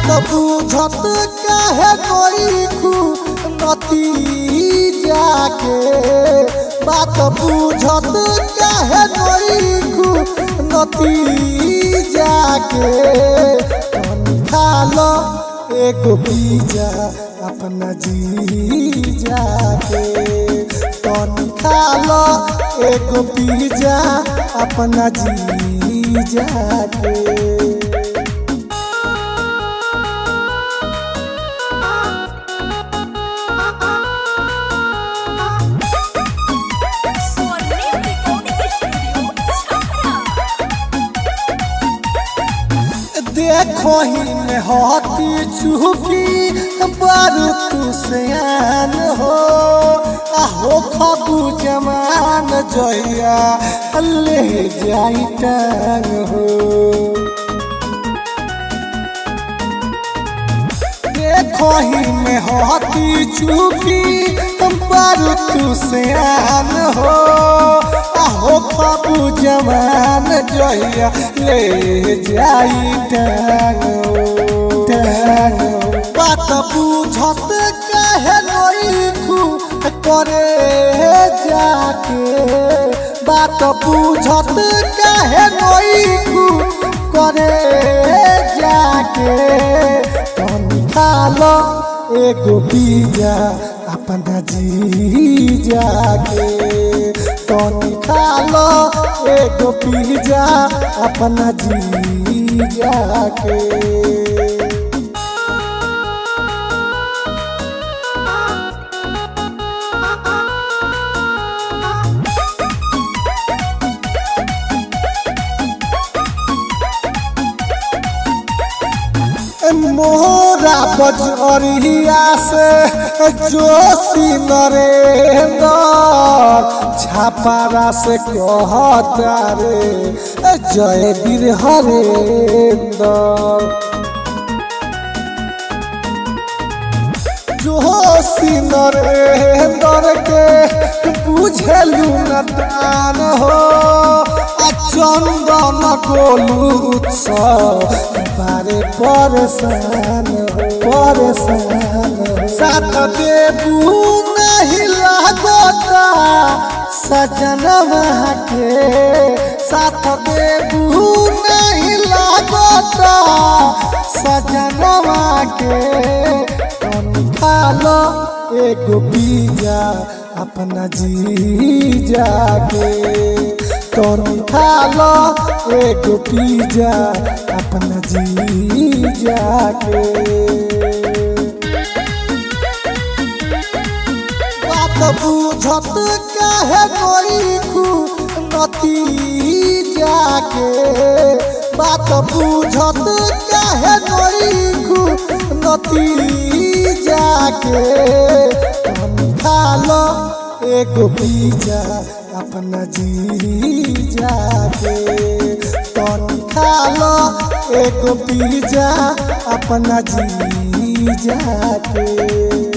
बुझत काहे कोई खू नती जाके बात बुझत काहे कोई खू नती जाके तनी खा लो एगो बीजा अपना जी जाके तनी खा लो एगो बीजा अपना जी जाके Sonic Recording Studio, Chhapra. देखो ही में होती चुकी बारू तू सयान हो आहो खबू जमान जइया ले जाई टांग हो देखो ही में होती चुकी बारू तू सयान हो आहो खबू जमान जइया ले जाई टांग हो, टांग हो। बात बुझत काहे नइखू करे जाके बात बुझत काहे नइखू करे जाके तनी खा लो एगो बीजा अपना जी जाके तनी खा लो एगो बीजा अपना जी जाके मोरा बजरिया से जोशी नरेंद्र छापारा से कहता रे जय वीर हरेंद्र जोशी नरेंद्र के बुझलू न तान हो आ चंदन गोलू उत्सव बारे परेशान हो परेशान हो साथ देबू नहीं लागता सजन के साथ देबू नहीं लागता सजन के तनी खा लो एगो बीजा अपना जी जाके तनी खा लो एगो बीजा अपना जी जाके बात बुझत काहे कोई खू नती जाके बात बुझत काहे कोई खू नती जाके तनी खा लो एगो बीजा अपना जी जाके तनी खा लो एगो बीजा अपना जी जाके